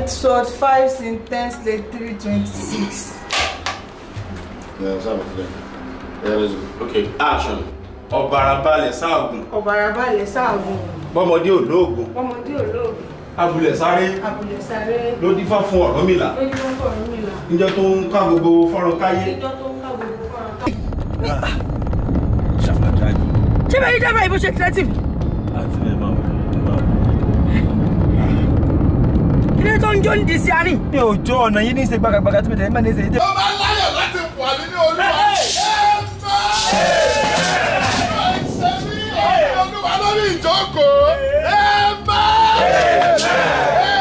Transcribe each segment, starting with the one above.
white sword five sentence late three twenty six. Yeah, sábà tilẹ̀. Yeah, let's go. ok action ọ̀bàrà balẹ̀ sáàgùn ọ̀bàrà balẹ̀ sáàgùn bọ́mọdé olóògùn ọmọdé olóògùn abúlẹ̀ sáré abúlé sáré ló dífá fún Ọ̀rúnmìlà lójú lọ́kọ̀ Ọ̀rúnmìlà níjọ́ tó ń ká gbogbo fọ́nrán káyé. ìjọ tó ń ká gbogbo fọ́nrán ká. ṣé bẹ́ẹ̀ ni dábàá ìbò ṣe tẹ́tì mi kí ló tó ń jó ní di sí àárín. mi ò jó ọ̀nà yìí ní í ṣe gbàgàgbàgà tí mo tẹ̀lé mẹ́rin ṣe. ó máa ń láyọ̀ láti wà nínú olúwa. ẹ máa ṣe mí ọ̀rẹ́ olúwa lórí ìjókòó. ẹ máa.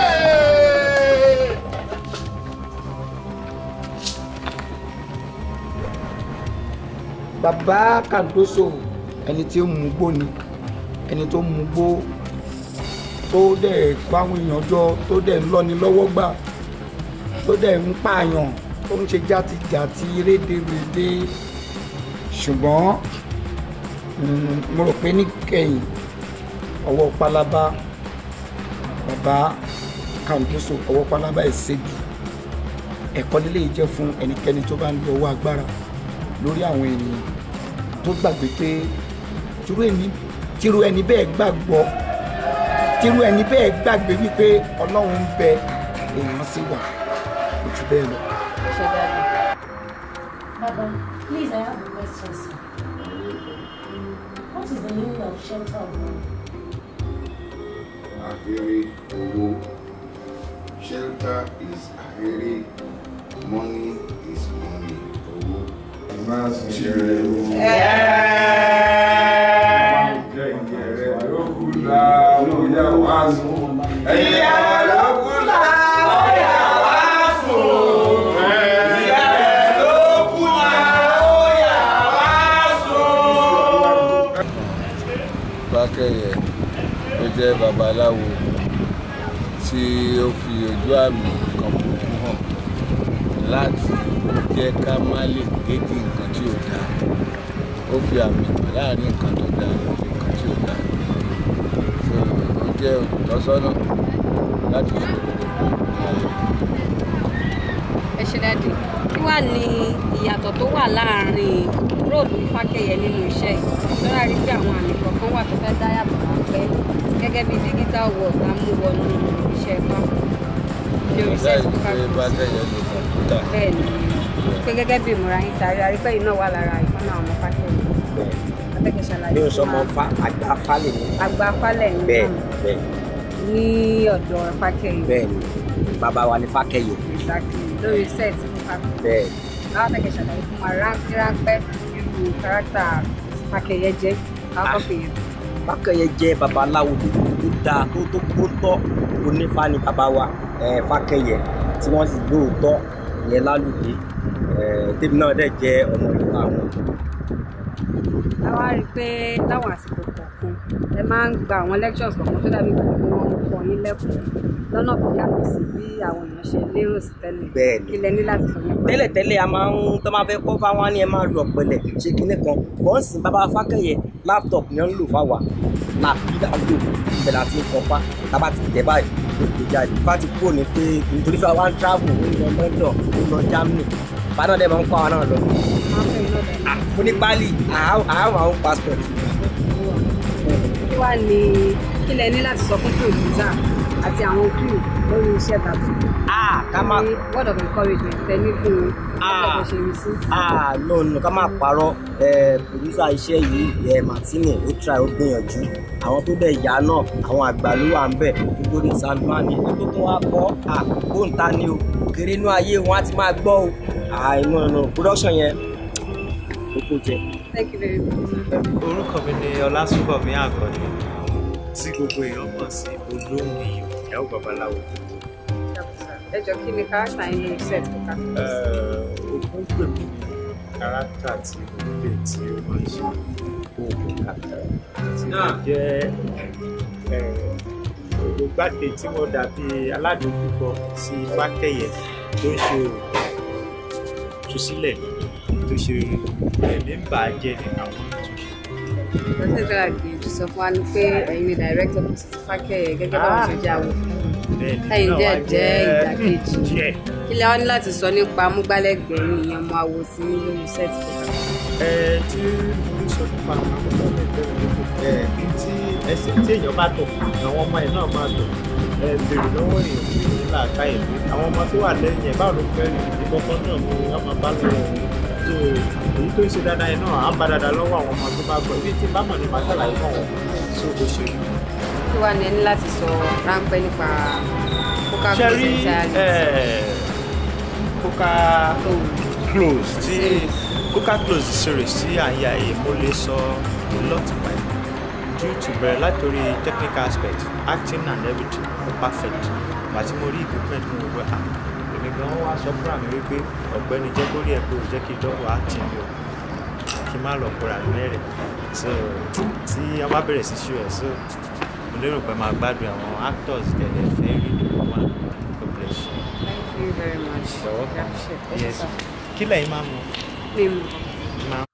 bàbá kàdóso ẹni tí ó mú gbó ni ẹni tó mú gbó tó dẹ̀ kó àwọn èèyàn jọ tó dẹ̀ ń lọ́ni lọ́wọ́ gbà tó dẹ̀ ń pààyàn tó ń ṣe játijàti rédèrèdè ṣùgbọ́n mm, mo rò pé níkẹyìn ọwọ́ pálábá bàbá kàdóso ọwọ́ pálábá ẹ̀ ṣègi ẹ̀kọ́ lílé yìí jẹ́ fún ẹnikẹ́ni tó bá ń lo ọwọ́ agbára lórí àwọn ènìyàn tó gbàgbé pé tírú ẹni tírú ẹni bẹ́ẹ̀ gbàgbọ́ tírú ẹni bẹ́ẹ̀ gbàgbé wípé ọlọ́run ń bẹ èèyàn sì wà ojú bẹ́ẹ̀ lọ. Baba, please, I have a question, sir. What is the meaning of shelter of money? Ahiri owó. Shelter is ahiri. Money is money. Owó. Máa ń ṣe ewu. Fákẹ́yẹ tó jẹ́ babaláwo tí ó fi ojú àmì kan burúkú hàn láti jẹ́ ká má lè gédé nǹkan tí ò dáa ó fi àmì hàn láàrin nǹkan tó dáa àti nǹkan tí ò dáa so ó jẹ́ olùtọ́sọ́nà láti fi ẹ ṣe dáàdì kí wàá ní ìyàtọ̀ tó wà láàárín róòlù fákẹ́yẹ nínú iṣẹ́ yìí lọ́la rí pé àwọn àmì kọ̀ọ̀kan wà tó fẹ́ dá yàtọ̀ ráńpẹ́ gẹ́gẹ́ bí digital world la mú wọnú iṣẹ́ fáwọn ṣe ọ̀dà oríṣẹ́ ìdí pé fáwọn Fákẹ́yẹ lo kọ̀ǹpútà bẹ́ẹ̀ ni pé gẹ́gẹ́ bí ìmúra yín tàrí arípẹ́ yìí náà wà lára ìkànnà àwọn fákẹ́yẹ atẹ́kẹ́ ṣàlàyé mi ò sọ fún ọmọ wa. fa àgbà falẹ̀ ni. àgbà falẹ̀ yín bẹ́ẹ̀ náà bẹ́ẹ̀ ní ọ̀dọ̀ fákẹ́yẹ bẹ́ẹ̀ ni bàbá wa ní fákẹ́yẹ exactly lórí set fún fákẹ́yẹ. bẹ́ẹ̀ àwọn tẹ̀kẹ̀ ṣàlàyé fún wa ráńpẹ́ ráńpẹ́ irú kárátà fákẹ́yẹ jẹ́ káwọ́ pè yẹn. fákẹ́yẹ jẹ́ babaláwo tó dáa tó tó tó tọ́ onífá ni bàbá wa eh, fákẹ́yẹ tí wọ́n sì lóòótọ́ ìyẹn lálùdé eh, tèmi náà dẹ̀ jẹ́ ọmọ ìfà wọn. a wá rí i pé láwọn àsìkò kọ̀ọ̀kan ẹ máa ń gba àwọn lectures kọ̀ọ̀kan tó dàbí pé wọ́n ń kọ́ yín lẹ́kọ̀ọ́ lọ́nà tó yàtọ̀ sí bí àwọn èèyàn ṣe lérò sí tẹ́lẹ̀ Bẹ́ẹ̀ni. kí lẹ ní láti sọ nípa ẹ̀? tẹ́lẹ̀tẹ́lẹ̀ a máa ń tó máa fẹ́ kọ́ fáwọn á ní ẹ máa lu ọ̀pẹ̀lẹ̀ ṣe kinní kan wọ́n sì bàbá fákẹ́yẹ laptop ni wọ́n ń lò fáwa làbí là ń lò ibẹ̀ láti ń kọ́ fá tábà ti tẹ̀ báyìí ló gbé jáde fá ti kúrò ní pé nítorí fún wa ń travel ó ń lọ London ó ń lọ Germany bàdàn dẹ̀ máa ń kọ́ àwọn náà lọ. máa ń fẹ́ iná bẹ̀rẹ̀ mo ní pálí àá- àá àwọn passport kí wàá ní kí lẹ ní láti sọ fún producer àti àwọn crew lórí iṣẹ́ tàbí Ah, ká má ní word of encouragement tẹ ní fún un Ah. lọ́pọ̀ ṣe rí sí. ah no no ká má parọ́ ẹ producer iṣẹ́ yìí ẹ Martini ó try ó gbìyànjú àwọn tó dẹ̀ yá náà àwọn àgbà ló wà ń bẹ̀ nítorí sandman ni tó tó wá kọ́ ah bóńtà ni o kéré inú ayé wọn á ti máa gbọ́ o ah inú inú production yẹn ó kó jẹ. thank you very much. orúkọ mi ni ọlásùnbọ̀mí àkànní tí gbogbo èèyàn mọ̀ sí olóhùn iyọ̀ ìyàwó babaláwo ẹ jọ kí ni kárátà yín lórí set fún ká. ogún pè mí ní kárátà tí mo lè tí ó máa ń ṣe oògùn kàkà tí mo jẹ́ olùgbàdé tí mo dàbí aládùúgbò sí fákẹ́yẹ tó ń ṣe oògùn túsílẹ̀ tó ṣe ẹ̀mí ń bà á jẹ́ ní àwọn ìtúnṣe. lọ́sẹ̀ tó àgbèjì sọ fún wa ni pé ẹ̀yin ni director kò sí fákẹ́yẹ gẹ́gẹ́ bá wọn ṣe jẹ́ àwọn fún un. bẹ́ẹ̀ ni ẹ̀yin náà dẹ̀ wá jẹ́ ìdàkejì díẹ̀. kí lẹ wá ní láti sọ nípa amúgbálẹ́gbẹ̀ẹ́ yín ìyẹn ọmọ awo sí lórí sẹ́ẹ̀tì ẹ tí mo sọ nípa àwọn amúgbálẹ́gbẹ̀ẹ́ ẹ tí ẹsẹ̀ tí èèyàn bá tọ̀ àwọn ọmọ ẹ̀ náà máa tọ̀ ẹ bèrè lọ́wọ́ èèyàn tí ní làákà ẹ̀ pé àwọn ọmọ tó wà lẹ́yìn ẹ̀ báwo ló fẹ́ rí ìkọ̀kan náà ni wọ́n máa bá lọ́wọ́ wọn tó èyí tó ń ṣe dáadáa yẹn náà á bá dáadáa lọ́wọ́ àwọn ọmọ tó bá gbọ́ ibi tí bá mọ̀ ní màá ṣàlàyé fún wọn tó bó ṣe rí. kí wàá ní ẹni láti sọ ráńpẹ́ nípa coca ṣe cola rí coca close tí coca close series tí à ń ya yìí mo lè sọ a lot by due to bẹ̀rẹ̀ látòrí technical aspect acting and everything ó perfect ìgbà tí mo rí equipment mo wọ à èmi gan wá sọ fúnra mi wípé ọ̀gbẹ́ni jẹ́ kó rí ẹ pé ò jẹ́ kí dọ́wọ́ acting mi o kí n má lọ kóra mi mẹ́rẹ̀ so tí a bá bẹ̀rẹ̀ sí ṣú ẹ̀ so mo lérò pé máa gbádùn àwọn actors tẹ̀lé fẹ́ rí ní gbogbo àwọn God bless you. thank you very much. You're welcome. Appreciate it. Yes. kí lẹ́yìn máa mú? Mímu. máa